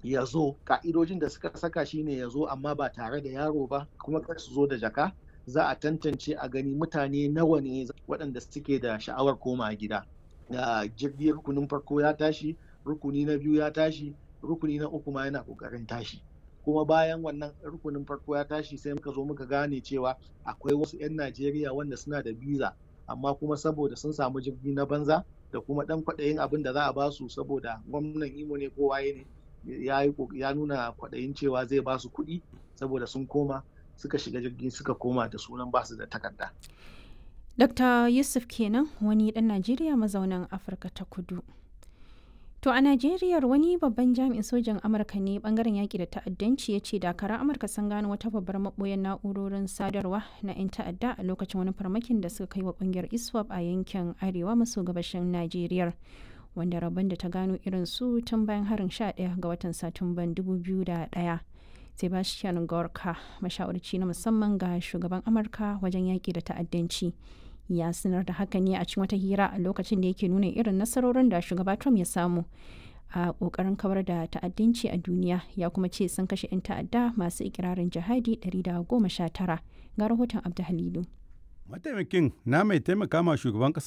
ya zo ka'idojin da suka saka shine ya zo amma ba tare da yaro ba kuma kar su zo da jaka za a tantance a gani mutane nawa ne waɗanda suke da sha'awar koma gida da jirgin rukunin farko ya tashi rukuni na biyu ya tashi rukuni na uku ma yana ƙoƙarin tashi kuma bayan wannan rukunin farko ya tashi sai muka zo muka gane cewa akwai wasu 'yan najeriya wanda suna da biza amma kuma saboda sun samu jirgi na banza da kuma ɗan kwaɗayin abin da za a ba su saboda gwamnan imo ne ko waye ne ya nuna kwaɗayin cewa zai ba su kuɗi saboda sun koma suka shiga jirgi suka koma da sunan ba su da takarda. Dr. Yusuf kenan wani ɗan Najeriya mazaunan Afirka ta kudu. To a Najeriya wani babban jami'in sojan Amurka ne bangaren yaƙi da ta'addanci ya ce dakaran Amurka sun gano wata babbar maɓoyar na'urorin sadarwa na 'yan ta'adda a lokacin wani farmakin da suka kai wa ƙungiyar ISWAP a yankin arewa maso gabashin Najeriya. Wanda rabon da ta gano irin su tun bayan harin 11 ga watan Satumban 2001. Sebastian Gorka, mashawarci na musamman ga shugaban Amurka wajen yaƙi da ta'addanci. ya sanar da haka ne a cikin wata hira a lokacin da yake nuna irin nasarorin da shugaba Trump ya samu a kokarin kawar da ta'addanci a duniya ya kuma ce sun kashe 'yan ta'adda masu ikirarin jihadi 119 ga rahoton Abdu Halilu. Mataimakin na mai taimaka ma shugaban